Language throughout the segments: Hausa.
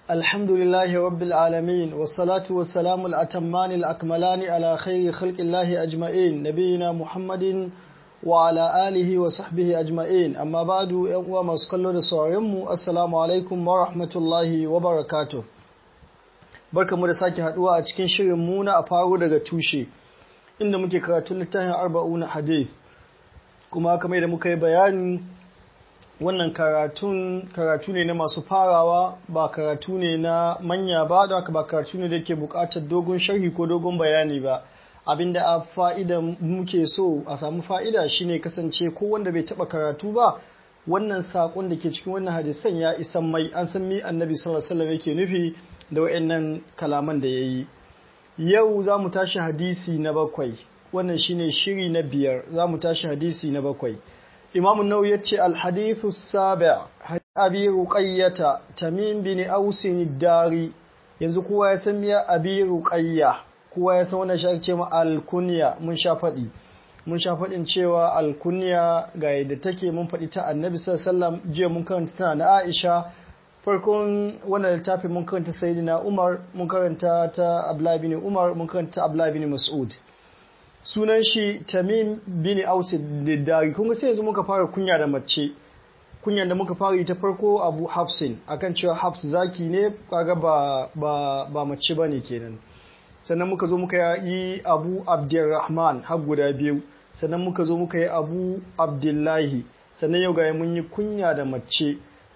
الحمد لله رب العالمين والصلاة والسلام الأتمان الأكملان على خير خلق الله أجمعين نبينا محمد وعلى آله وصحبه أجمعين أما بعد أقوى ما سكالو دسوارمو السلام عليكم ورحمة الله وبركاته barka mu da sake haduwa a cikin shirin muna a faru daga tushe inda muke karatun littafin arba'una hadith kuma kamar da muka yi bayani wannan karatun karatu ne na masu farawa ba karatu ne na manya ba da haka ba karatu ne da ke bukatar dogon sharhi ko dogon bayani ba abinda a fa'ida muke so a samu fa'ida shine kasance ko wanda bai taba karatu ba wannan sakon da ke cikin wannan hadisan ya isan mai an san mi annabi sallallahu alaihi wasallam yake nufi da wayannan kalaman da yayi yau za mu tashi hadisi na bakwai wannan shine shiri na biyar za mu tashi hadisi na bakwai Imam Nau ya ce Alhadithu Sabi' Abi Ruqayyata Tamim bin Ausin Dari yanzu kowa ya san miya Abi Ruqayya kowa ya san wannan shi ce ma alkunya mun sha faɗi mun sha faɗin cewa alkunya ga yadda take mun faɗi ta Annabi sallallahu alaihi wasallam jiya mun karanta tana na Aisha farkon wannan littafi mun karanta Sayyidina Umar mun karanta ta Abdullah bin Umar mun karanta Abdullah bin Mas'ud sunan shi tamim bin aus diddari kun ga sai yanzu muka fara kunya da mace kunyan da muka fara yi ta farko abu hafsin akan cewa hafs zaki ne kaga ba ba ba mace bane kenan sannan muka zo muka yi abu abdurrahman har guda biyu sannan muka zo muka yi abu abdullahi sannan yau ga mun yi kunya da mace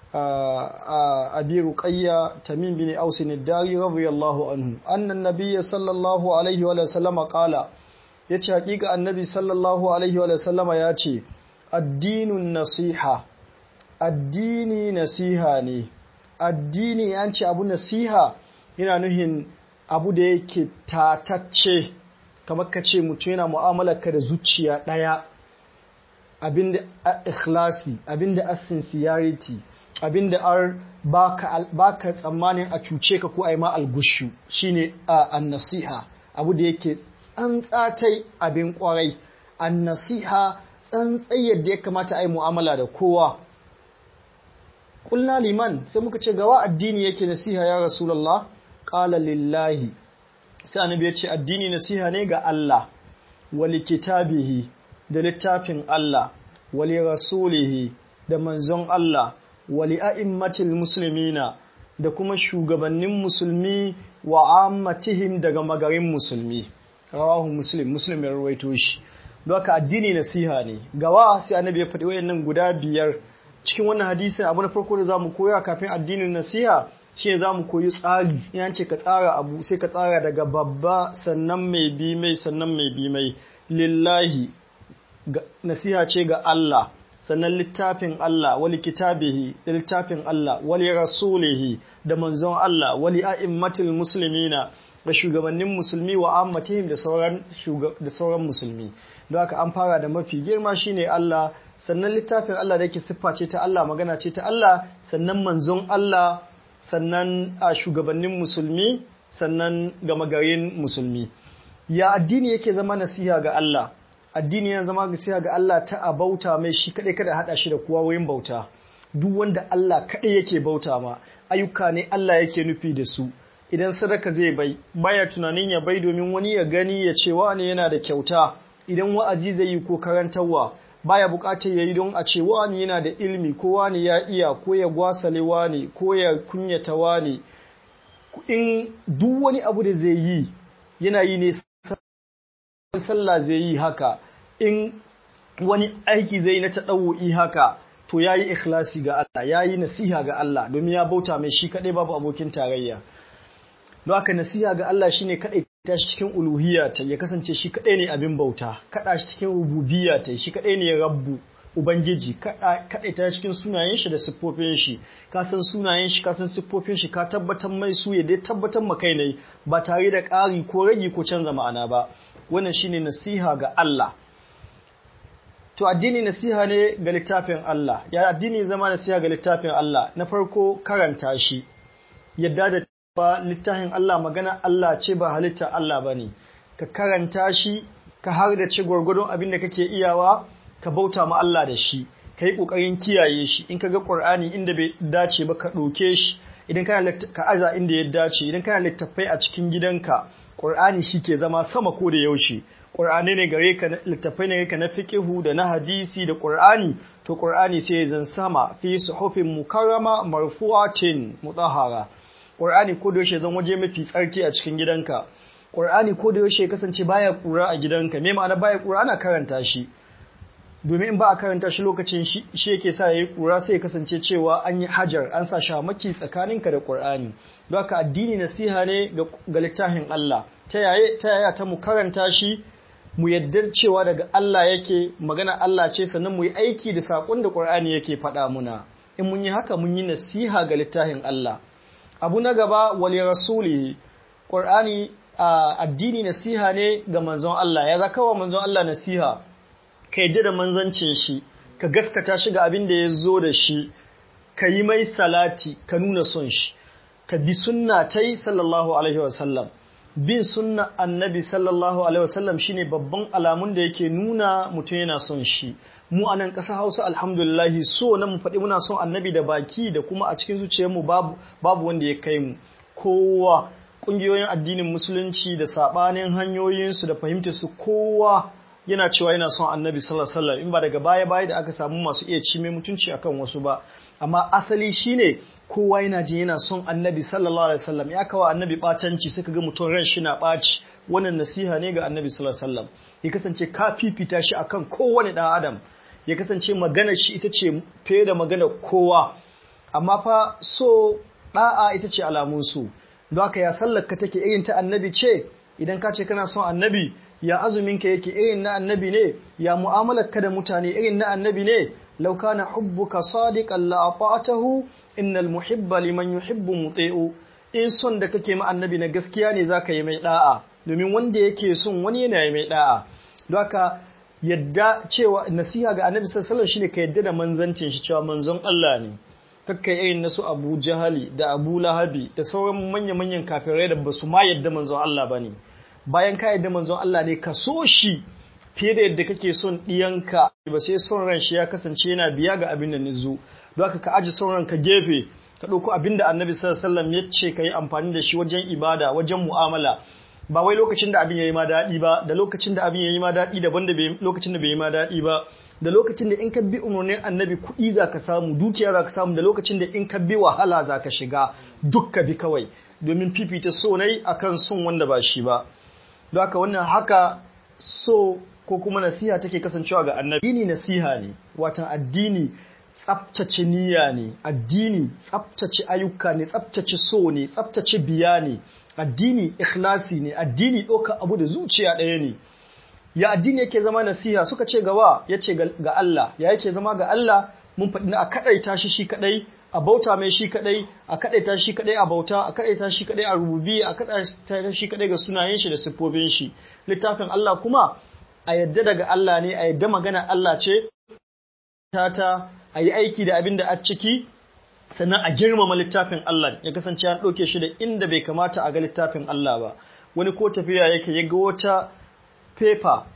abi ruqayya tamim bin aus diddari radiyallahu anhu annan nabiyyi sallallahu alaihi wa sallama qala ya ce hakika annabi sallallahu alaihi wa sallama ya ce addinun nasiha addini nasiha ne addini ya ce abu nasiha yana nuhin abu da yake tatacce kamar ka ce mutum yana mu'amalar ka da zuciya ɗaya abinda a ikhlasi abinda a sincerity abinda ar baka tsammanin a cuce ka ko a yi ma algushu shine an nasiha abu da yake tsantsatai abin kwarai an nasiha tsantsai yadda ya kamata a yi mu'amala da kowa ƙulna liman sai muka ce gawa addini yake nasiha ya rasulallah ƙala lillahi sai annabi ya ce addini nasiha ne ga Allah wali kitabihi da littafin Allah wali rasulihi da manzon Allah wali a'immatil muslimina da kuma shugabannin musulmi wa ammatihim daga magarin musulmi rawahu muslim muslim ya rawaito shi don haka addini nasiha ne gawa sai annabi ya faɗi wayannan guda biyar cikin wannan hadisin abu na farko da zamu koya kafin addinin nasiha shine zamu koyi tsari yan ce ka tsara abu sai ka tsara daga babba sannan mai bi mai sannan mai bi mai lillahi nasiha ce ga Allah sannan littafin Allah wali kitabihi da littafin Allah wali rasulihi da manzon Allah wali a'immatil muslimina da shugabannin musulmi wa ammatihim da sauran da sauran musulmi don haka an fara da mafi girma shine Allah sannan littafin Allah da yake siffa ce ta Allah magana ce ta Allah sannan manzon Allah sannan a shugabannin musulmi sannan gama garin musulmi ya addini yake zama nasiha ga Allah addini yana zama nasiha ga Allah ta a bauta mai shi kadai kada hada shi da kowa wurin bauta duk wanda Allah kadai yake bauta ma ayyuka ne Allah yake nufi da su idan sadaka zai bai baya tunanin ya bai domin wani ya gani ya ce wani yana da kyauta idan wa'azi zai yi ko karantarwa baya bukatar yayi don a ce wani yana da ilmi ko wani ya iya ko ya gwasale wani ko ya kunyata wani in duk wani abu da zai yi yana yi ne sallah zai yi haka in wani aiki zai na taɗawo'i haka to ya yi ikhlasi ga Allah ya yi nasiha ga Allah domin ya bauta mai shi kaɗai babu abokin tarayya don haka nasiha ga Allah shine kadai ta shi cikin uluhiyya ta ya kasance shi kadai ne abin bauta kada shi cikin rububiyya ta shi kadai ne rabbu ubangiji kadai ta cikin sunayen shi da siffofin shi ka san sunayen shi ka san siffofin shi ka tabbatar mai su ya dai tabbatar maka ne ba tare da ƙari ko ragi ko canza ma'ana ba wannan shine nasiha ga Allah to addini nasiha ne ga littafin Allah ya addini zama nasiha ga littafin Allah na farko karanta shi yadda da ba littafin Allah magana Allah ce ba halitta Allah ba ne, ka karanta shi, ka har da ce gwargwadon abin da kake iyawa, ka bauta ma Allah da shi, ka yi ƙoƙarin kiyaye shi, in ka ga ƙwar'ani inda bai dace ba ka ɗauke shi, idan kana ka aza inda ya dace idan kana littafai a cikin gidanka Qur'ani ke zama sama ko da yaushe Qur'ani ne gare ka littafai ne ka na fiqhu da na hadisi da Qur'ani to Qur'ani sai zan sama fi suhufin mukarrama marfu'atin mutahhara Qur'ani ko da yaushe zan waje mafi tsarki a cikin gidanka Qur'ani ko da yaushe kasance baya kura a gidanka me ma'ana baya kura ana karanta shi domin in ba a karanta shi lokacin shi yake sa yayi kura sai ya kasance cewa an yi hajar an sa shamaki tsakaninka da Qur'ani don haka addini nasiha ne ga littafin Allah ta yaya ta yaya ta mu karanta shi mu yadda cewa daga Allah yake magana Allah ce sannan mu yi aiki da sakon da Qur'ani yake faɗa muna in mun yi haka mun yi nasiha ga littafin Allah abu na gaba wali rasuli Qur'ani addini nasiha ne ga manzon Allah ya zaka wa manzon Allah nasiha ka yadda da manzancin shi ka gaskata shi ga abin da ya zo da shi ka yi mai salati ka nuna son shi ka bi sunna ta yi sallallahu alaihi wasallam bin sunna annabi sallallahu alaihi wasallam shine babban alamun da yake nuna mutum yana son shi mu a nan ƙasa hausa alhamdulillahi so na mu faɗi muna son annabi da baki da kuma a cikin zuciyarmu babu babu wanda ya kai mu kowa ƙungiyoyin addinin musulunci da saɓanin hanyoyinsu da fahimtarsu kowa yana cewa yana son annabi sallallahu alaihi wasallam in ba daga baya baya da aka samu masu iya cime mutunci akan wasu ba amma asali shine kowa yana jin yana son annabi sallallahu alaihi wasallam ya kawo annabi batanci suka ga mutum ran shi na ɓaci wannan nasiha ne ga annabi sallallahu alaihi wasallam ya kasance ka fifita shi akan kowane ɗan adam ya kasance maganar shi ita ce fiye da maganar kowa amma fa so ɗa'a ita ce alamun su don haka ya sallar ka take irin ta annabi ce idan ka ce kana son annabi ya azumin ka yake irin na annabi ne ya mu'amalar ka da mutane irin na annabi ne law kana hubbuka sadiqan la ata'tahu innal muhibba liman yuhibbu muti'u in son da kake ma annabi na gaskiya ne zaka yi mai da'a domin wanda yake son wani yana yi mai da'a don haka yadda cewa nasiha ga annabi sallallahu alaihi shine ka yadda da manzancin shi cewa manzon Allah ne kakka irin nasu Abu Jahali da Abu Lahabi da sauran manya-manyan kafirai da basu ma yadda manzon Allah bane bayan ka yadda manzon Allah ne ka so shi fiye da yadda kake son ɗiyanka ba sai son ran shi ya kasance yana biya ga abin da nizu don haka ka aji son ran ka gefe ka ɗauko abin da annabi sallallahu alaihi wasallam ya ce ka yi amfani da shi wajen ibada wajen mu'amala ba wai lokacin da abin ya yi ma daɗi ba da lokacin da abin ya yi ma daɗi daban da lokacin da bai yi ma daɗi ba da lokacin da in ka bi umarnin annabi kuɗi za ka samu dukiya za ka samu da lokacin da in ka bi wahala za ka shiga duk ka bi kawai domin fifita so nai akan son wanda ba shi ba don haka wannan haka so ko kuma nasiha take kasancewa ga annabi addini nasiha ne watan addini tsaftace niyya ne addini tsaftace ayyuka ne tsaftace so ne tsaftace biya ne addini ikhlasi ne addini ɗauka abu da zuciya ɗaya ne ya addini yake zama nasiha suka ce gawa ya ce ga Allah ya yake zama ga Allah mun faɗi na a kaɗaita shi shi kaɗai a bauta mai shi kaɗai a kaɗaita shi kaɗai a bauta a kaɗaita shi kaɗai a rububi a kaɗaita shi kaɗai ga sunayen shi da siffofin shi littafin Allah kuma a yadda daga Allah ne a yadda magana Allah ce ta a yi aiki da abin da a ciki sannan a girmama littafin Allah ya kasance an ɗauke shi da inda bai kamata a ga littafin Allah ba wani ko tafiya yake ya ga wata fefa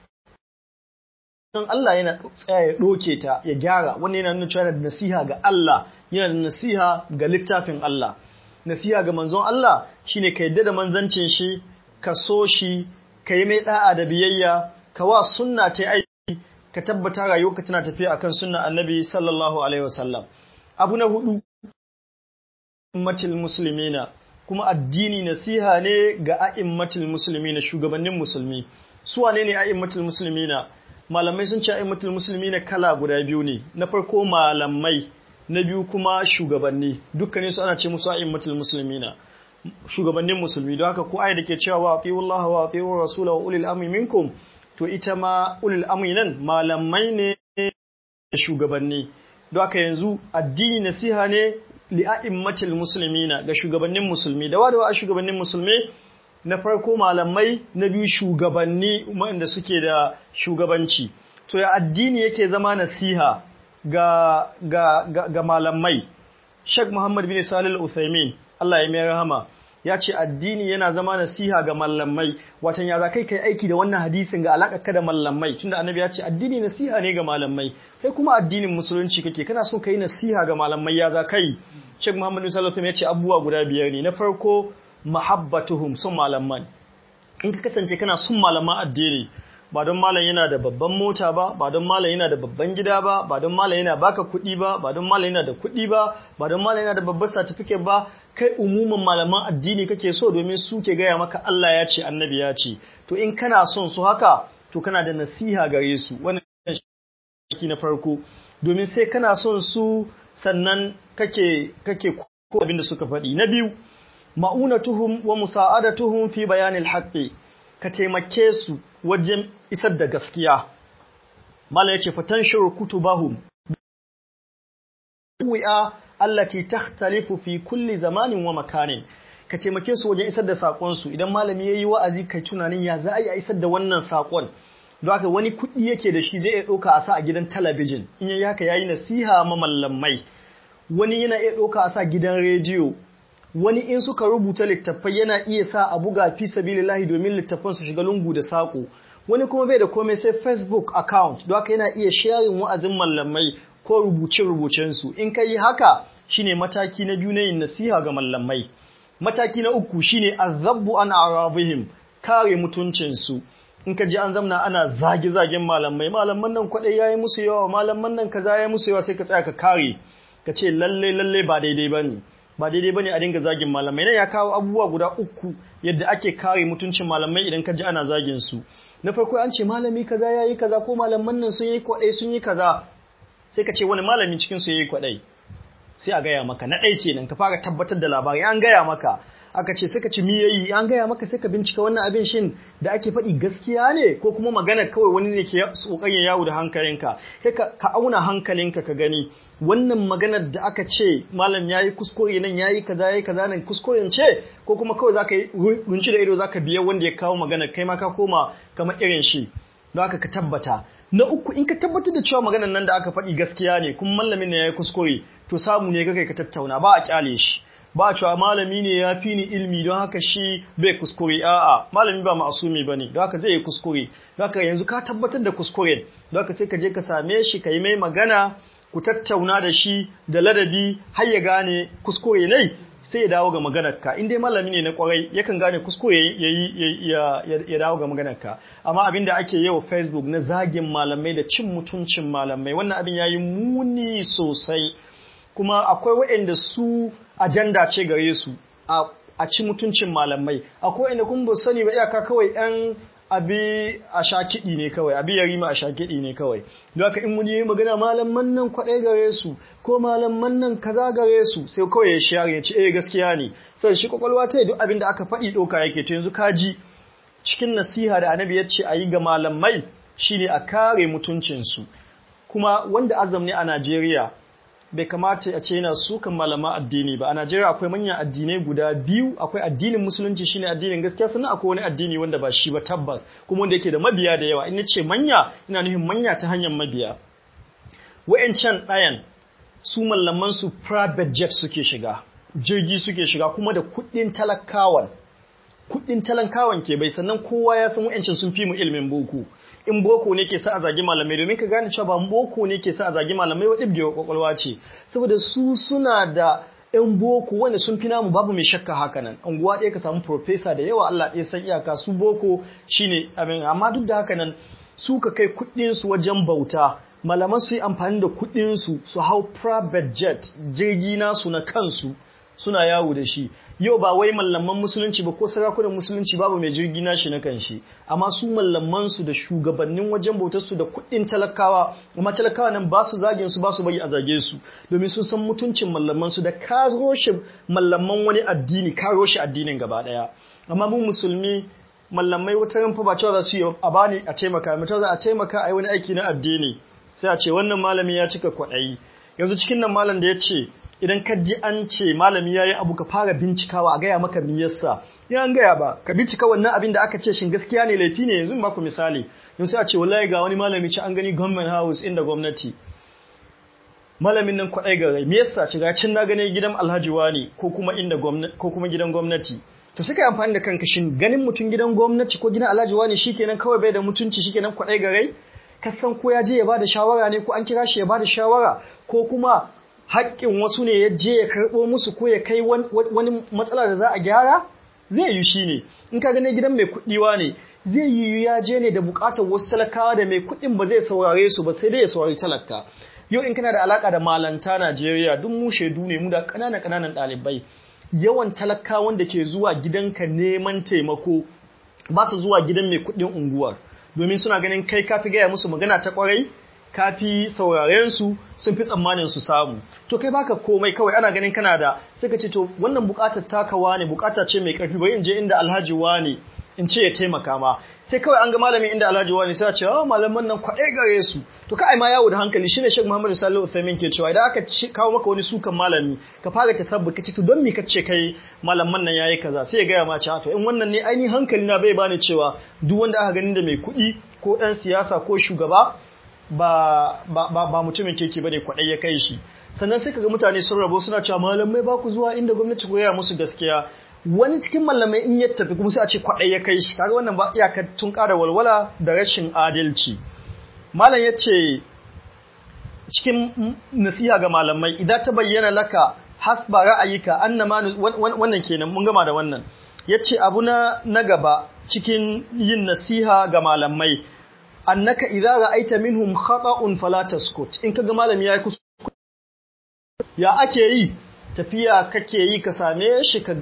don Allah yana tsaya ya ɗoke ta ya gyara wani yana nuna cewa da nasiha ga Allah yana da nasiha ga littafin Allah nasiha ga manzon Allah shine ka yadda da manzancin shi ka so shi ka yi mai da'a da biyayya ka wa sunna ta aiki ka tabbata rayuwarka tana tafiya akan sunna annabi sallallahu alaihi wasallam abu na hudu ummatul muslimina kuma addini nasiha ne ga a'immatul muslimina shugabannin musulmi su wane ne a'immatul muslimina malamai sun ce a'immatul muslimina kala guda biyu ne na farko malamai na biyu kuma shugabanni dukkanin su ana ce musu a'immatul muslimina shugabannin musulmi don haka ko ayi da ke cewa wa atiyu Allah wa atiyu rasula wa ulil amri minkum to ita ma ulil amri nan malamai ne shugabanni don haka yanzu addini nasiha ne li'a'immatil muslimina ga shugabannin musulmi da wadawa a shugabannin musulmi na farko malamai na biyu shugabanni wanda suke da shugabanci to ya addini yake zama nasiha ga ga ga, ga malamai Sheikh Muhammad bin Salih Al-Uthaymeen Allah ya mai rahama ya ce addini yana zama nasiha ga mallamai watan ya za kai kai aiki da wannan hadisin ga alaƙa ka da mallamai tunda annabi ya ce addini nasiha ne ga mallamai kai kuma addinin musulunci kake kana so kai nasiha ga mallamai ya za kai Sheikh Muhammad sallallahu alaihi ya ce abubuwa guda biyar ne na farko mahabbatuhum son malaman in ka kasance kana son malaman addini ba don malam yana da babban mota ba ba don malam yana da babban gida ba ba don malam yana baka kuɗi ba ba don malam yana da kuɗi ba ba don malam yana da babban certificate ba kai umuman malaman addini kake so domin su ke gaya maka Allah ya ce annabi ya ce to in kana son su haka to kana da nasiha gare su wannan shi na farko domin sai kana son su sannan kake kake ko abin da suka faɗi na biyu ma'unatuhum wa musa'adatuhum fi bayanil haqqi ka taimake su wajen isar da gaskiya mala yace fatanshuru kutubahum wi'a allati takhtalifu fi kulli zamanin wa makanin ka taimake su wajen isar da sakon su idan malami yayi wa'azi kai tunanin ya za a yi isar da wannan sakon don haka wani kuɗi yake da shi zai iya ɗauka a sa a gidan talabijin in yayi haka yayi nasiha ma mallamai wani yana iya ɗauka a sa gidan rediyo wani in suka rubuta littattafai yana iya sa a buga fi sabilillahi domin littattafan su shiga lungu da saƙo wani kuma bai da komai sai facebook account don haka yana iya sharing wa'azin mallamai ko rubuce-rubucen su in ka yi haka shine mataki na biyu na yin nasiha ga mallamai mataki na uku shine azabbu an arabihim kare mutuncin su in ka ji an zamna ana zage-zagen malamai malaman nan kwaɗai yayi musu yawa malaman nan kaza yayi musu yawa sai ka tsaya ka kare ka ce lalle lalle ba daidai bane ba daidai bane a dinga zagin malamai nan ya kawo abubuwa guda uku yadda ake kare mutuncin malamai idan ka ji ana zagin su na farko an ce malami kaza yayi kaza ko malaman nan sun yi kwadai sun yi kaza sai ka ce wani malami cikin su yayi kwadai sai a gaya maka na ɗai kenan ka fara tabbatar da labari an gaya maka aka ce sai ka ci miyayi an gaya maka sai ka bincika wannan abin shin da ake faɗi gaskiya ne ko kuma magana kawai wani ne ke kokarin yawo da hankalinka sai ka auna hankalinka ka gani wannan maganar da aka ce malam yayi kuskure nan yayi kaza yayi kaza nan kuskuren ce ko kuma kawai zaka yi runci da ido zaka biya wanda ya kawo magana kai ma ka koma kamar irin shi don haka ka tabbata na uku in ka tabbatar da cewa maganar nan da aka faɗi gaskiya ne kuma malamin ne yayi kuskure to samu ne kai ka tattauna ba a kyale shi ba cewa malami ne ya fi ni ilmi don haka shi bai kuskure a'a malami ba ma'asumi bane don haka zai yi kuskure don haka yanzu ka tabbatar da kuskure don haka sai ka je ka same shi ka yi mai magana ku tattauna da shi da ladabi har ya gane kuskure ne sai ya dawo ga maganarka in dai malami ne na kwarai yakan gane kuskure ya dawo ga maganarka amma abin da ake yi wa facebook na zagin malamai da cin mutuncin malamai wannan abin ya yi muni sosai kuma akwai waɗanda su ajanda ce gare su a ci mutuncin malamai akwai waɗanda kuma ba sani ba iyaka kawai yan abi a sha kiɗi ne kawai abi ya rima a sha kiɗi ne kawai don haka in muni yi magana malaman nan kwaɗai gare su ko malaman nan kaza gare su sai kawai ya share ya ce eh gaskiya ne sai shi kwakwalwa ta duk abin da aka faɗi ɗauka yake to yanzu kaji cikin nasiha da annabi ya ce a yi ga malamai shine a kare mutuncinsu kuma wanda azam ne a Najeriya bai kamata a ce yana sukan malama addini ba a Najeriya akwai manyan addinai guda biyu akwai addinin musulunci shine addinin gaskiya sannan akwai wani addini wanda ba shi ba tabbas kuma wanda yake da mabiya da yawa in ce manya ina nufin manya ta hanyar mabiya wa'ancan ɗayan su mallaman su private jet suke shiga jirgi suke shiga kuma da kuɗin talakawan kuɗin talakawan ke bai sannan kowa ya san wa'ancan sun fi mu ilimin boko in boko ne ke sa a zagi malamai domin ka gane cewa ba boko ne ke sa a zagi malamai wa ɗibgewa kwakwalwa ce saboda su suna da ‘yan boko wanda sun fi namu babu mai shakka haka nan unguwa ɗaya ka samu profesa da yawa Allah ɗaya san iyaka su boko shine abin amma duk da haka nan su ka kai kuɗinsu wajen bauta malaman su yi amfani da kuɗinsu su hau private jet jirgi nasu na kansu suna yawo da shi yau ba wai mallaman musulunci ba ko sarakunan musulunci babu mai jirgi nashi na kanshi amma su mallaman su da shugabannin wajen bautar su da kuɗin talakawa amma talakawa nan ba su zagin su ba su bari a zage su domin sun san mutuncin mallaman su da ka roshe mallaman wani addini ka roshe addinin gaba daya amma mu musulmi mallamai wata ran fa ba cewa za su yi a bani a taimaka mutum za a taimaka a yi wani aiki na addini sai a ce wannan malami ya cika kwaɗayi yanzu cikin nan malam da ya ce idan ka ji an ce malami yayi abu ka fara bincikawa a gaya maka me yasa in an gaya ba ka bincika wannan abin da aka ce shin gaskiya ne laifi ne yanzu ba ku misali yanzu a ce wallahi ga wani malami ci an gani government house inda gwamnati malamin nan kwaɗai ga rai me yasa shiga cin na gane gidan alhaji wani ko kuma inda gwamnati ko kuma gidan gwamnati to sai kai amfani da kanka shin ganin mutum gidan gwamnati ko gidan alhaji wani shikenan kawai bai da mutunci shikenan kwaɗai ga rai ka san ko ya je ya bada shawara ne ko an kira shi ya bada shawara ko kuma haƙƙin wasu ne ya je ya karɓo musu ko ya kai wani matsala da za a gyara zai yi shi ne in ka gane gidan mai kuɗiwa ne zai yi ya je ne da buƙatar wasu talakawa da mai kuɗin ba zai saurare su ba sai dai ya saurari talaka yau in kana da alaka da malanta Najeriya duk mu shaidu ne mu da ƙananan ƙananan ɗalibai yawan talakawan da ke zuwa gidanka neman taimako ba su zuwa gidan mai kuɗin unguwar domin suna ganin kai kafi gaya musu magana ta ƙwarai kafi sauraren su sun fi tsammanin su samu to kai baka komai kawai ana ganin kana da sai ka ce to wannan buƙatar takawa ne buƙata ce mai ƙarfi bari in je inda Alhaji wani in ce ya taimaka ma sai kawai an ga malamin inda Alhaji wani sai a ce oh malaman nan kwaɗe gare su to kai ma yawo da hankali shine Sheikh Muhammad Salihu Uthaymin ke cewa idan aka kawo maka wani sukan malami ka fara tasabbu kace to don me kace kai malaman nan yayi kaza sai ya ga ma ce to in wannan ne ainihin hankali na bai bani cewa duk wanda aka ganin da mai kuɗi ko ɗan siyasa ko shugaba ba ba ba mutumin keke bane kwaɗai ya kai shi sannan sai kaga mutane sun rabo suna cewa malamai ba ku zuwa inda gwamnati ko ya musu gaskiya wani cikin malamai in ya tafi kuma sai a ce kwaɗai ya kai shi kaga wannan ba iyakar tun ƙara walwala da rashin adalci malam ya ce cikin nasiha ga malamai idan ta bayyana laka hasba ra'ayika annama wannan kenan mun gama da wannan yace abu na na gaba cikin yin nasiha ga malamai annaka idza ra'aita minhum khata'un fala taskut in kaga malami yayi kuskure ya ake yi tafiya kake yi ka same shi ka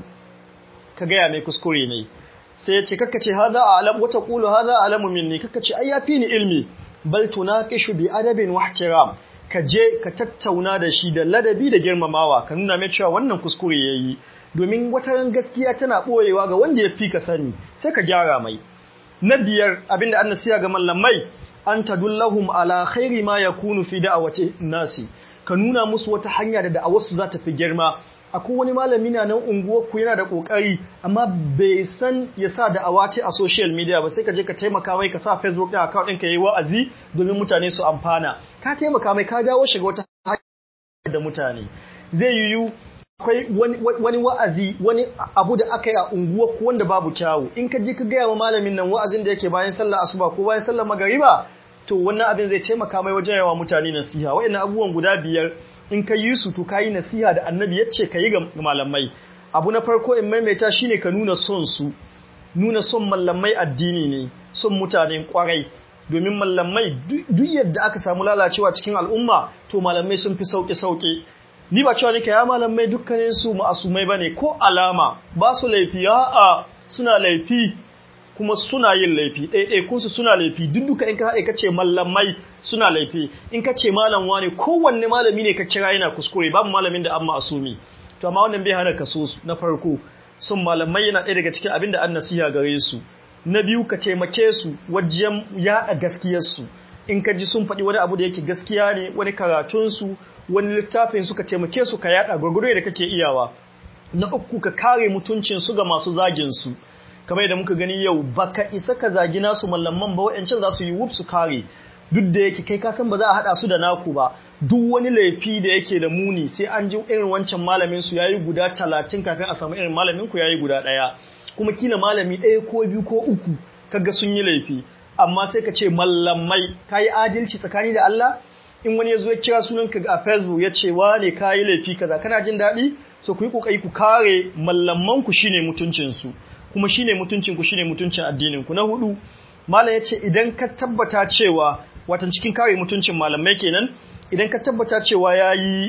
ka gaya mai kuskure ne sai ya ce kakka ce hada alam wata qulu hada alamu minni kakka ce ai yafi ni ilmi bal tunaqishu bi adabin wa ihtiram ka je ka tattauna da shi da ladabi da girmamawa ka nuna mai cewa wannan kuskure yayi domin wata ran gaskiya tana boyewa ga wanda ya fi ka sani sai ka gyara mai na biyar abinda an nasiya ga mallamai an tadullahum ala khairi ma yakunu fi da'awati nasi ka nuna musu wata hanya da da'awarsu za ta fi girma akwai wani malami na nan unguwarku yana da kokari amma bai san ya sa da awace a social media ba sai ka je ka taimaka mai ka sa facebook ɗin account ɗin ka yi wa'azi domin mutane su amfana ka taimaka mai ka jawo shiga wata hanyar da mutane zai yiwu akwai wani wa'azi wani abu da aka yi a unguwarku wanda babu kyawu in ka je ka gaya wa malamin nan wa'azin da yake bayan sallar asuba ko bayan sallar magariba to wannan abin zai taimaka mai wajen yawa mutane nasiha waɗannan abubuwan guda biyar in ka yi su to ka yi nasiha da annabi ya ce ka yi ga malamai abu na farko in maimaita shine ka nuna son su nuna son malamai addini ne son mutanen kwarai domin malamai duk yadda aka samu lalacewa cikin al'umma to malamai sun fi sauƙi sauƙi ni ba cewa nake ya malamai dukkanin su ma'asumai bane ko alama ba su laifi a suna laifi kuma suna yin laifi ɗaiɗaikunsu suna laifi duk duka in ka haɗe ka ce mallamai suna laifi in ka ce malam wane kowanne malami ne ka kira yana kuskure babu malamin da an ma'asumi to amma wannan bai hana ka so su na farko sun malamai yana ɗaya daga cikin abin da an nasiha gare su na biyu ka taimake su wajen yaɗa gaskiyarsu in ka ji sun faɗi wani abu da yake gaskiya ne wani karatunsu wani littafin su ka taimake su ka yaɗa gwargwaro da kake iyawa na uku ka kare mutuncin su ga masu zagin su kamar yadda muka gani yau baka isa ka zagi nasu mallaman ba wa'ancan za su yi wuf su kare duk da yake kai kasan ba za a haɗa su da naku ba duk wani laifi da yake da muni sai an ji irin wancan malamin su yayi guda talatin kafin a samu irin malamin ku yayi guda ɗaya kuma kila malami ɗaya ko biyu ko uku kaga sun yi laifi amma sai ka ce mallamai ka yi adalci tsakani da Allah in wani ya zo ya kira sunan ka a Facebook ya ce wane ka yi laifi kaza kana jin daɗi so ku yi kokari ku kare mallaman ku shine mutuncin su kuma shine mutuncin ku shine mutuncin addinin ku na hudu malam ya ce idan ka tabbata cewa watan cikin kare mutuncin malamai kenan idan ka tabbata cewa yayi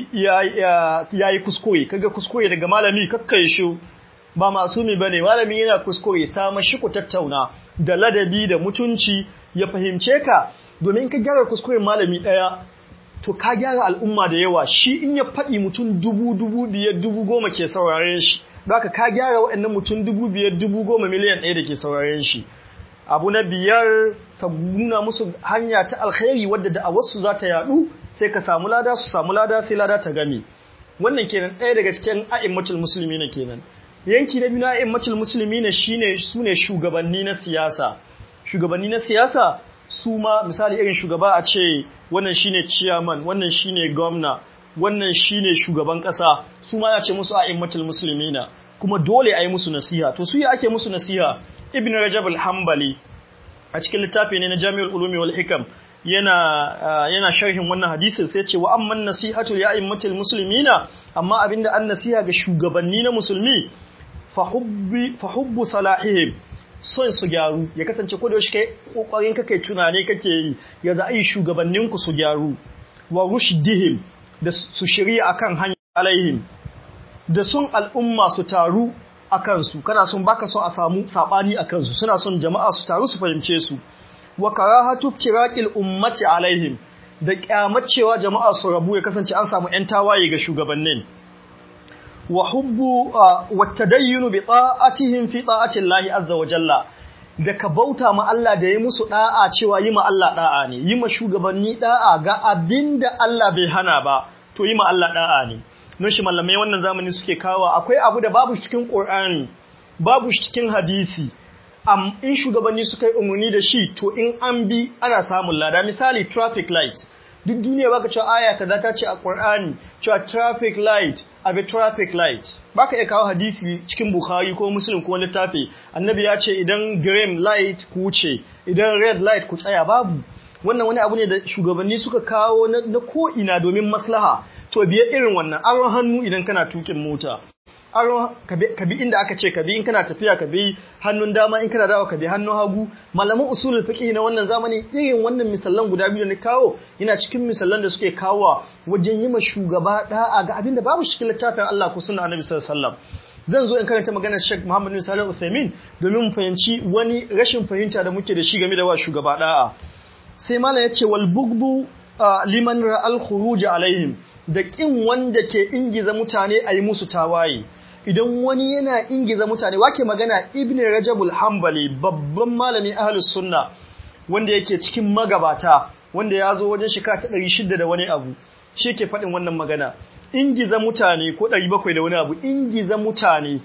yayi kuskure kaga kuskure daga malami kakkai shi ba masumi bane malami yana kuskure sama shi ku tattauna da ladabi da mutunci ya fahimce ka domin ka gyara kuskuren malami daya to ka gyara al'umma da yawa shi in ya faɗi mutum dubu dubu biyar dubu goma ke sauraren shi Baka ka gyara waɗannan mutum dubu biyar dubu goma miliyan ɗaya da ke sauraren shi abu na biyar ka nuna musu hanya ta alkhairi wadda da a wasu za ta yaɗu sai ka samu lada su samu lada sai lada ta gami wannan kenan ɗaya daga cikin a'immatul musulmi ne kenan yanki na biyu na a'immatul musulmi ne shine su ne shugabanni na siyasa shugabanni na siyasa su ma misali irin shugaba a ce wannan shine chairman wannan shine gwamna wannan shine shugaban ƙasa su ma ya ce musu a'immatul muslimina kuma dole a yi musu nasiha to su yi ake musu nasiha ibn rajab al-hanbali a cikin littafi ne na jami'ul ulumi wal hikam yana yana sharhin wannan hadisin sai ce wa amman nasihatu ya a'immatul muslimina amma abinda an nasiha ga shugabanni na musulmi fa hubbi fa hubbu salahihim son su gyaru ya kasance ko da yaushe kai kokarin kake tunane kake yi ya za a yi shugabanninku su gyaru wa rushdihim da su shirya akan hanya alaihim da sun al'umma su taru a kansu kana son baka son a samu sabani a kansu suna son jama'a su taru su fahimce su wa karahatu firaqil ummati alaihim da kyamacewa jama'a su rabu ya kasance an samu ƴan tawaye ga shugabannin wa hubbu wa tadayyunu bi ta'atihim fi ta'ati Allah azza wa jalla da ka bauta ma Allah da yi musu da'a cewa yi ma Allah da'a ne yi ma shugabanni da'a ga abinda Allah bai hana ba to yi ma Allah da'a ne don shi mallamai wannan zamani suke kawo akwai abu da babu cikin Qur'ani babu cikin hadisi am in shugabanni suka yi umarni da shi to in an bi ana samun lada misali traffic light duk duniya baka cewa aya kaza ta ce a Qur'ani cewa traffic light abi traffic light baka iya kawo hadisi cikin Bukhari ko Muslim ko littafi annabi ya ce idan green light ku wuce idan red light ku tsaya babu wannan wani abu ne da shugabanni suka kawo na ko ina domin maslaha to biye irin wannan aron hannu idan kana tukin mota aron ka bi inda aka ce ka bi in kana tafiya ka bi hannun dama in kana dawo ka bi hannun hagu malaman usulul fiqh na wannan zamani irin wannan misallan guda biyu ne kawo yana cikin misallan da suke kawo wajen yi ma shugaba da'a ga abinda babu shi littafin Allah ko sunna Annabi sallallahu alaihi wasallam zan zo in karanta maganar Sheikh Muhammad bin Salih Uthaymeen domin mu fahimci wani rashin fahimta da muke da shi game da wa shugaba da'a sai malam yace wal bugbu liman ra'al khuruj alaihim da kin wanda ke ingiza mutane a yi musu tawaye idan wani yana ingiza mutane wake magana ibn rajabul hanbali babban malami ahlus sunna wanda yake cikin magabata wanda ya zo wajen shekara ta 600 da wani abu shi ke faɗin wannan magana ingiza mutane ko 700 da wani abu ingiza mutane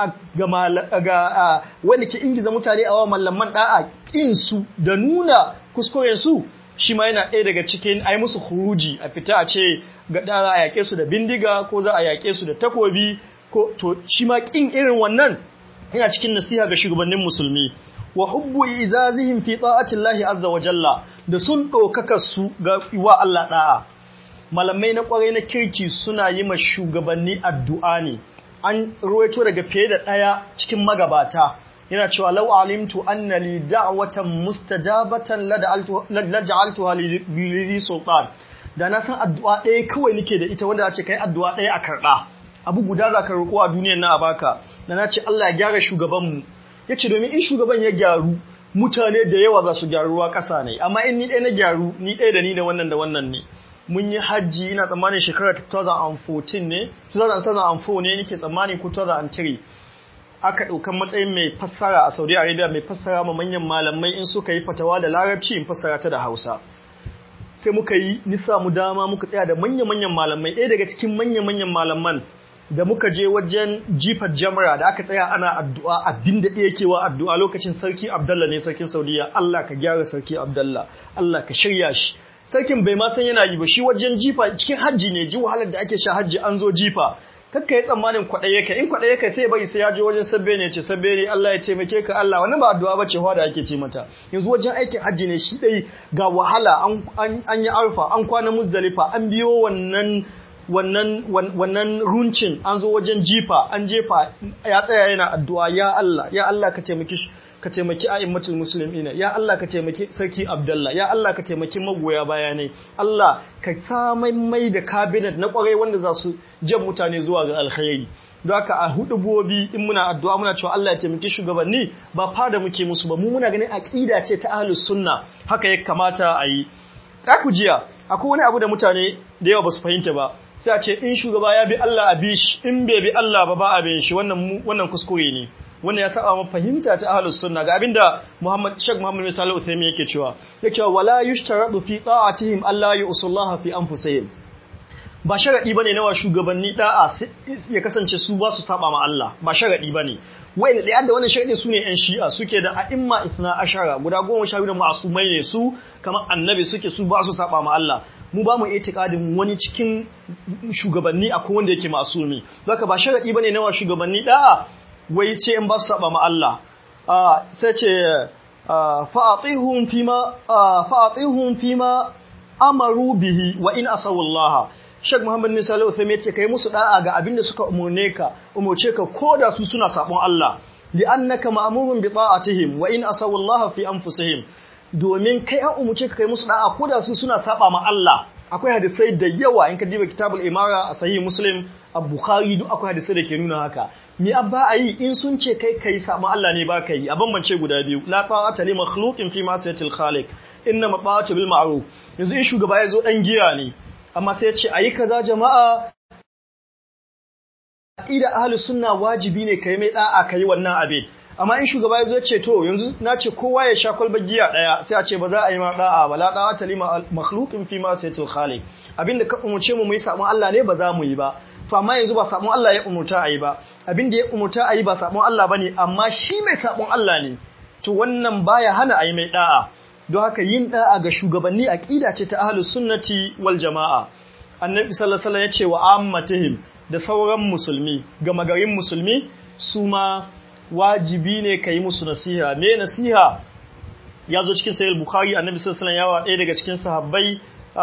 ga ga wanda ke ingiza mutane a wa mallaman da'a kin su da nuna kuskuren su shi ma yana ɗaya daga cikin ai musu huruji a fita a ce ga ɗara a yaƙe su da bindiga ko za a yaƙe su da takobi ko to shi ma kin irin wannan yana cikin nasiha ga shugabannin musulmi wa hubbu izazihim fi ta'ati Allah azza wa jalla da sun ɗaukaka su ga wa Allah da'a malamai na kwarai na kirki suna yi ma shugabanni addu'a ne an ruwaito daga fiye da ɗaya cikin magabata yana cewa law alimtu anna li da'watan mustajabatan laj'altuha li sultan da na san addu'a ɗaya kawai nake da ita wanda ce kai addu'a ɗaya a karɓa abu guda za ka roƙo a duniyar na a baka da na ce Allah ya gyara shugabanmu ya ce domin in shugaban ya gyaru mutane da yawa za su gyaruwa ƙasa ne amma in ni ɗaya na gyaru ni ɗaya da ni da wannan da wannan ne mun yi hajji ina tsammanin shekarar 2014 ne 2004 ne nake tsammani ko 2003 aka ɗaukan matsayin mai fassara a Saudi Arabia mai fassara ma manyan malamai in suka yi fatawa da larabci in fassara ta da Hausa sai muka yi ni samu dama muka tsaya da manya-manyan malamai ɗaya daga cikin manya-manyan malaman da muka je wajen jifar jamra da aka tsaya ana addu'a abin da ɗaya kewa addu'a lokacin sarki Abdallah ne sarkin Saudiya Allah ka gyara sarki Abdallah Allah ka shirya shi sarkin bai ma san yana yi ba shi wajen jifa cikin hajji ne ji wahalar da ake sha hajji an zo jifa kakka yi tsammanin kwaɗaye ka in kwaɗaye ka sai bai sai ya je wajen sabbe ne ce sabbe ne Allah ya ce make ka Allah wannan ba addu'a bace hawa da ake ce mata yanzu wajen aikin hajji ne shi dai ga wahala an yi arfa an kwana muzdalifa an biyo wannan wannan wannan runcin an zo wajen jifa an jefa ya tsaya yana addu'a ya Allah ya Allah ka taimaki ka taimaki a'immatul muslimina ya Allah ka taimaki sarki Abdullah ya Allah ka taimaki magoya bayanai Allah ka samai mai da cabinet na kwarai wanda za su jan mutane zuwa ga alkhairi don haka a hudu bobi in muna addu'a muna cewa Allah ya taimaki shugabanni ba fada muke musu ba mu muna ganin aqida ce ta ahlus sunna haka ya kamata a yi ka ku jiya akwai wani abu da mutane da yawa ba su fahimta ba sai a ce in shugaba ya bi Allah a bi shi in bai bi Allah ba ba a bin shi wannan wannan kuskure ne wannan ya saba mu fahimta ta ahlus sunna ga abinda Muhammad Sheikh Muhammad bin Salih Uthaymeen yake cewa yake cewa wala yushtaradu fi ta'atihim alla yusullaha fi anfusihim ba sharadi bane nawa shugabanni da'a ya kasance su ba su saba ma Allah ba sharadi bane wai da yadda wannan sharadi sune yan shi'a suke da a'imma isna ashara guda goma sha biyu ma'asumai ne su kamar annabi suke su ba su saba ma Allah mu ba mu itikadin wani cikin shugabanni akwai wanda yake masumi zaka ba sharadi bane nawa shugabanni da'a wai ce in ba su saba ma Allah sai ce fa'atihum fima fa'atihum fima amaru bihi wa in asawallaha Sheikh Muhammad bin Salih Uthaymeen yace kai musu da'a ga abin da suka umurne ka umurce ka koda su suna sabon Allah li'annaka ma'murun bi ta'atihim wa in asawallaha fi anfusihim domin kai an umurce ka kai musu da'a koda su suna saba ma Allah akwai hadisai da yawa in ka diba kitabul imara a sahih muslim a bukhari duk akwai hadisai da ke nuna haka mi abba ayi in sun ce kai kai sabon Allah ne ba ka yi a bambance guda biyu la ta'ata li makhluqin fi ma'siyatil khaliq inna ma'atu bil ma'ruf yanzu in shugaba ya zo dan giya ne amma sai ya ce ayi kaza jama'a aqida ahlus sunna wajibi ne kai mai da'a kai wannan abin amma in shugaba ya zo ce to yanzu na ce kowa ya sha kwalbar giya daya sai a ce ba za a yi ma da'a ba la da'a ta lima makhluqin fi ma sayatul khaliq abinda ka umurce mu mu yi sabon Allah ne ba za mu yi ba to amma yanzu ba sabon Allah ya umurta a yi ba abinda ya umurta a yi ba sabon Allah bane amma shi mai sabon Allah ne to wannan baya hana a yi mai da'a don haka yin da'a ga shugabanni aqida ce ta ahlus sunnati wal jamaa annabi sallallahu alaihi wasallam ya ce wa ammatihim da sauran musulmi ga magarin musulmi su ma wajibi ne ka yi musu nasiha me nasiha ya zo cikin sayar bukhari annabi sallallahu alaihi yawa ɗaya daga cikin sahabbai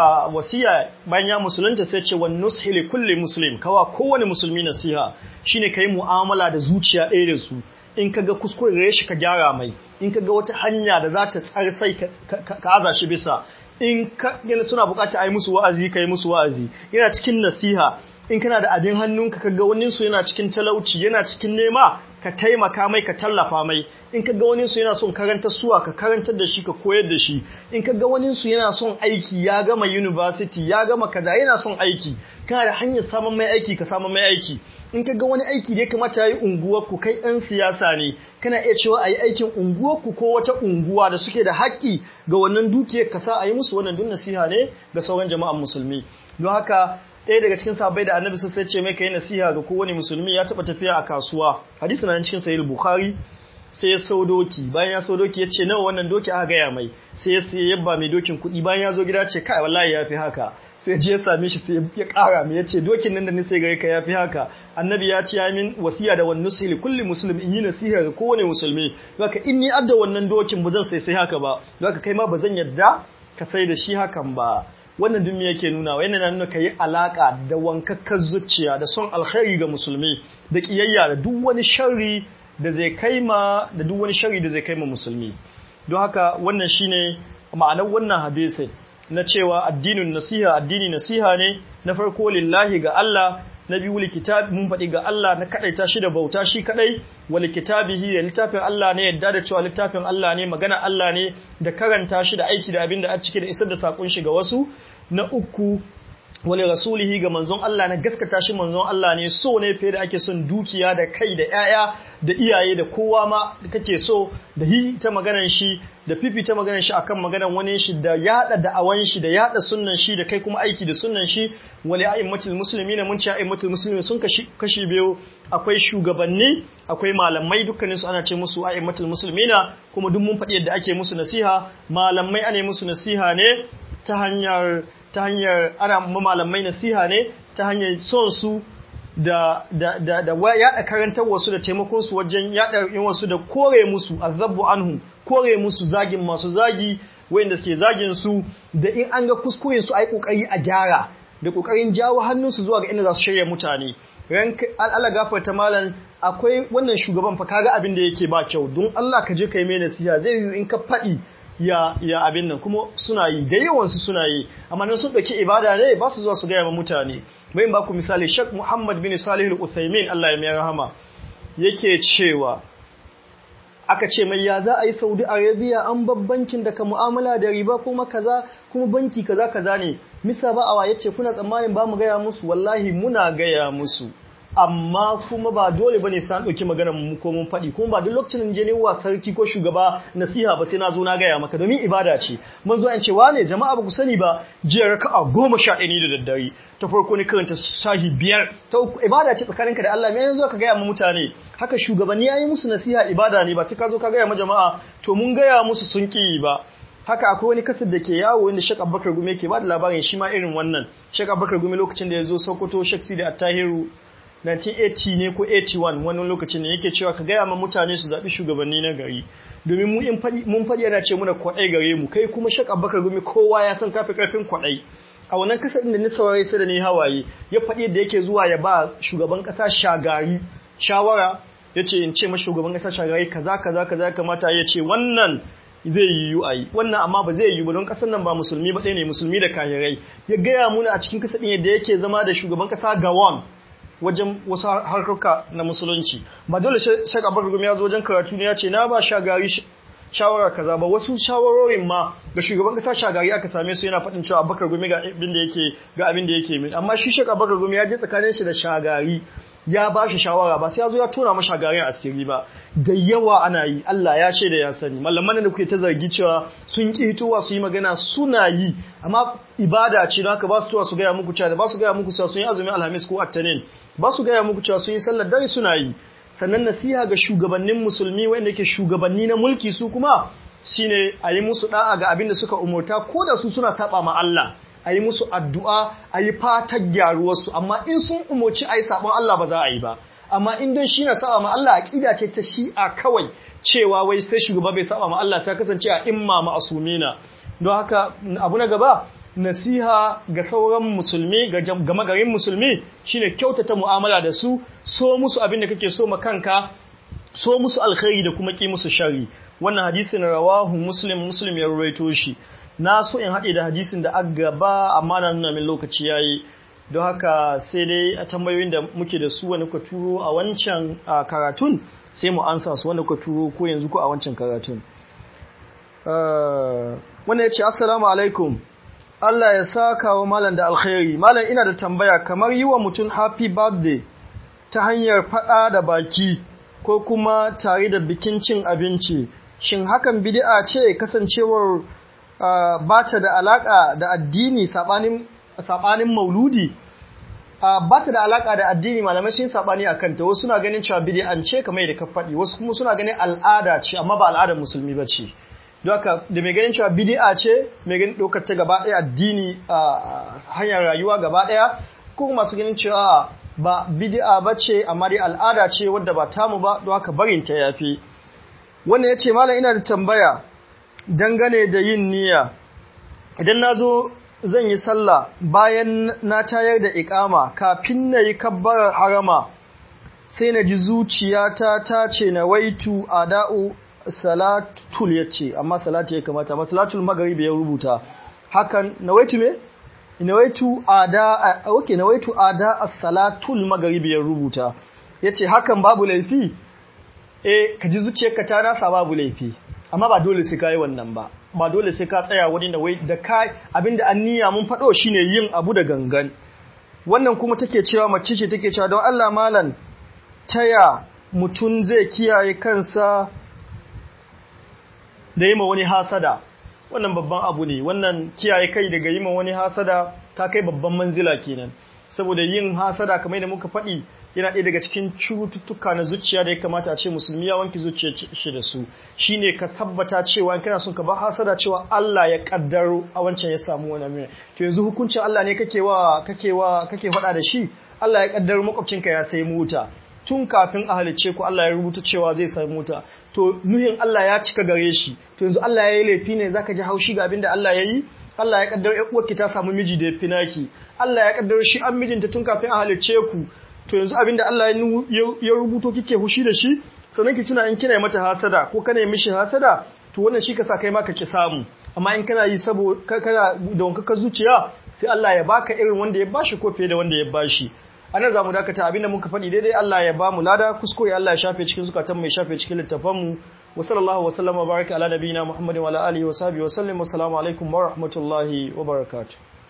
wasiya bayan ya musulunta sai ce wan nushi li kulli muslim kawa kowane musulmi nasiha shine kai mu'amala da zuciya ɗaya da su in kaga kuskure shi ka gyara mai in kaga wata hanya da za ta tsarsai ka aza shi bisa in ka yana suna bukata a yi musu wa'azi ka yi musu wa'azi yana cikin nasiha in kana da abin hannunka kaga wani su yana cikin talauci yana cikin nema ka taimaka mai ka tallafa mai in kaga wani su yana son karantar suwa ka karantar da shi ka koyar da shi in kaga wani su yana son aiki ya gama university ya gama kaza yana son aiki kana da hanyar samun mai aiki ka samun mai aiki in kaga wani aiki da ya kamata yi unguwar ku kai ɗan siyasa ne kana iya cewa ayi aikin unguwar ku ko wata unguwa da suke da haƙƙi ga wannan dukiyar ka sa ayi musu wannan dun nasiha ne ga sauran jama'an musulmi don haka ɗaya daga cikin sahabbai da annabi sai ce mai kai nasiha ga kowane musulmi ya taɓa tafiya a kasuwa hadisi na cikin sahih bukhari sai ya sau doki bayan ya sau doki ya ce nawa wannan doki aka gaya mai sai ya sai yabba mai dokin kuɗi bayan ya zo gida ce kai wallahi ya fi haka sai je ya same shi sai ya ƙara mai ya ce dokin nan da ni sai gare ka ya fi haka annabi ya ce ya min wasiya da wannan nusi kulli muslim in yi nasiha ga kowane musulmi zaka in ni adda wannan dokin ba zan sai sai haka ba zaka kai ma ba zan yadda ka sai da shi hakan ba wannan dumi yake nuna wa yana nuna ka yi alaƙa da wankakkar zuciya da son alkhairi ga musulmi da ƙiyayya da duk wani sharri da zai kai ma da duk wani sharri da zai kai ma musulmi don haka wannan shine ma'anar wannan hadisi na cewa addinin nasiha addini nasiha ne na farko lillahi ga Allah na biyu likitabi mun faɗi ga Allah na kadaita shi da bauta shi kadai wa likitabihi da littafin Allah ne yadda da cewa littafin Allah ne magana Allah ne da karanta shi da aiki da abin da a cike da isar da sakon shi ga wasu na uku wale rasulihi ga manzon Allah na gaskata shi manzon Allah ne so ne fiye da ake son dukiya da kai da ƴaƴa da iyaye da kowa ma da kake so da hi ta maganar shi da fifi ta maganar shi akan maganar wani shi da yada da'awan shi da yada sunnan shi da kai kuma aiki da sunnan shi wale a'immatul muslimina mun ce a'immatul muslimin sun kashi kashi biyu akwai shugabanni akwai malamai dukkanin su ana ce musu a'immatul muslimina kuma duk mun faɗi yadda ake musu nasiha malamai ana musu nasiha ne ta hanyar ta hanyar ana malamai nasiha ne ta hanyar son su da da da da yada karantar wasu da taimakon su wajen yada yin wasu da kore musu azabbu anhum kore musu zagin masu zagi wayanda suke zagin su da in an ga kuskuren su ai kokari a gyara da kokarin jawo hannun su zuwa ga inda za su shirya mutane ran Allah gafarta malam akwai wannan shugaban fa kaga abin da yake ba kyau don Allah ka je kai mai nasiha zai yi in ka faɗi ya ya abin nan kuma suna yi da yawansu suna yi amma nan sun ɗauki ibada ne ba su zuwa su gaya ma mutane bai ba ku misali Sheikh Muhammad bin Salih al-Uthaymin Allah ya mai rahama yake cewa aka ce mai ya za a yi Saudi Arabia an babbankin da ka mu'amala da riba kuma kaza kuma banki kaza kaza ne misa ba awa yace kuna tsammanin ba mu gaya musu wallahi muna gaya musu amma kuma ba dole bane san dauki maganar mu ko mun faɗi kuma ba duk lokacin je ne wa sarki ko shugaba nasiha ba sai na zo na gaya maka domin ibada ce mun zo an ce wane jama'a ba ku sani ba jiya raka'a goma sha ɗaya ne da daddare ta farko ne karanta shahi biyar ta uku ibada ce tsakaninka da Allah me yanzu ka gaya ma mutane haka shugabanni yayi musu nasiha ibada ne ba sai ka zo ka gaya ma jama'a to mun gaya musu sun ki ba haka akwai wani kasar da ke yawo wanda Sheikh Abubakar Gumi yake ba da labarin shi ma irin wannan Sheikh Abubakar Gumi lokacin da ya zo Sokoto Sheikh Sidi Attahiru 1980 ne ko 81 wani lokacin ne yake cewa ka gaya ma mutane su zaɓi shugabanni na gari domin mu in mun faɗi yana ce muna kwaɗai gare mu kai kuma Sheikh Abubakar Gumi kowa ya san kafi karfin kwaɗai a wannan kasar da ni saurare sai da ni hawaye ya faɗi da yake zuwa ya ba shugaban ƙasa shagari shawara ya ce in ce ma shugaban ƙasa shagari kaza kaza kaza ya kamata ya ce wannan zai yiwu a yi wannan amma ba zai yiwu ba don ƙasar nan ba musulmi ba ɗaya ne musulmi da kahirai ya gaya muna a cikin kasar ɗin yadda yake zama da shugaban ƙasa gawan wajen wasu harkoka na musulunci ba dole shek abubakar gumi ya zo wajen karatu ne ya ce na ba shagari shawara kaza ba wasu shawarorin ma ga shugaban kasa shagari aka same su yana faɗin cewa abubakar gumi ga abin da yake ga abin da yake min amma shi shek abubakar gumi ya je tsakanin shi da shagari ya ba shi shawara ba sai ya zo ya tona masa shagarin asiri ba da yawa ana yi Allah ya shaida ya sani malaman da kuke ta zargi cewa sun ki hitowa su yi magana suna yi amma ibada ce don haka ba su towa su gaya muku cewa ba su gaya muku cewa sun yi azumin alhamis ko attanin ba su gaya muku cewa sun yi sallar dare suna yi sannan nasiha ga shugabannin musulmi wanda ke shugabanni na mulki su kuma shine a yi musu da'a ga abin da suka umurta ko da su suna saba ma Allah a yi musu addu'a a yi fatar gyaruwarsu amma in sun umarci a yi sabon Allah ba za a yi ba amma in don shi na saba ma Allah aƙida ce ta shi'a kawai cewa wai sai shugaba bai saba ma Allah sai kasance a imma ma'asumina don haka abu na gaba nasiha ga sauran musulmi ga gama garin musulmi shine kyautata mu'amala da su so musu abin da kake so ma kanka so musu alkhairi da kuma ki musu shari wannan hadisin rawahu muslim muslim ya rawaito shi na so in haɗe da hadisin da aka gaba amma na nuna min lokaci yayi don haka sai dai a tambayoyin da muke da su wani ka turo a wancan karatun sai mu ansa su wanda ka turo ko yanzu ko a wancan karatun wannan ya ce assalamu alaikum Allah ya saka wa malam da alkhairi malam ina da tambaya kamar yi wa mutum happy birthday ta hanyar faɗa da baki ko kuma tare da bikin cin abinci shin hakan bid'a ce kasancewar ba ta da alaka da addini saɓanin mauludi ba ta da alaka da addini malamai sun saɓani a kanta wasu suna ganin cewa bid'an ce kamar da ka faɗi wasu kuma suna ganin al'ada ce amma ba al'adar musulmi ba ce don haka da mai ganin cewa bid'a ce mai ganin ɗaukar ta gaba ɗaya addini hanyar rayuwa gaba ɗaya ko masu ganin cewa ba bid'a ba ce amma dai al'ada ce wadda ba tamu ba don haka barin ta yafi wannan ya ce malam ina da tambaya dangane da yin niyya idan na zo zan yi sallah bayan na tayar da ikama kafin na yi kabbarar harama sai na ji zuciyata ta ce na waitu ada'u salatul ya ce amma salatu ya kamata amma salatul magaribi ya rubuta hakan na waitu me? na waitu ada okay na waitu ada as-salatul magaribi ya rubuta yace hakan babu laifi eh ka ji zuciyarka ta nasa babu laifi amma ba dole sai kai wannan ba ba dole sai ka tsaya wani da wai da kai abinda an niyya mun fado shine yin abu da gangan wannan kuma take cewa mace ce take cewa don Allah malan taya mutun zai kiyaye kansa da yi ma wani hasada wannan babban abu ne wannan kiyaye kai daga yi ma wani hasada ta kai babban manzila kenan saboda yin hasada kamar da muka faɗi yana ɗaya daga cikin cututtuka na zuciya da ya kamata a ce musulmi ya wanke zuciya shi da su shine ka tabbata cewa in kana son ka ba hasada cewa Allah ya kaddaro a wancan ya samu wani amina to yanzu hukuncin Allah ne kake wa kake wa kake faɗa da shi Allah ya kaddaro makwabcinka ya sai mota tun kafin a halicce ku Allah ya rubuta cewa zai sai mota to nuhin Allah ya cika gare shi to yanzu Allah ya yi laifi ne zaka ji haushi ga abin da Allah ya yi Allah ya kaddaro ƴar uwarki ta samu miji da ya fi naki Allah ya kaddaro shi an mijinta tun kafin a halicce ku to yanzu abinda Allah ya rubuto kike hushi da shi sannan ki tuna in kina mata hasada ko kana mishi hasada to wannan shi ka sa kai ma ka ki samu amma in kana yi saboda kana da wankaka zuciya sai Allah ya baka irin wanda ya bashi ko fiye da wanda ya bashi anan zamu dakata abinda muka faɗi daidai Allah ya bamu lada kuskure Allah ya shafe cikin zukatan mu ya shafe cikin littafan mu wa sallallahu wa sallama baraka ala nabiyina muhammadin wa ala alihi wa sahbihi wa sallam assalamu alaikum wa rahmatullahi wa barakatuh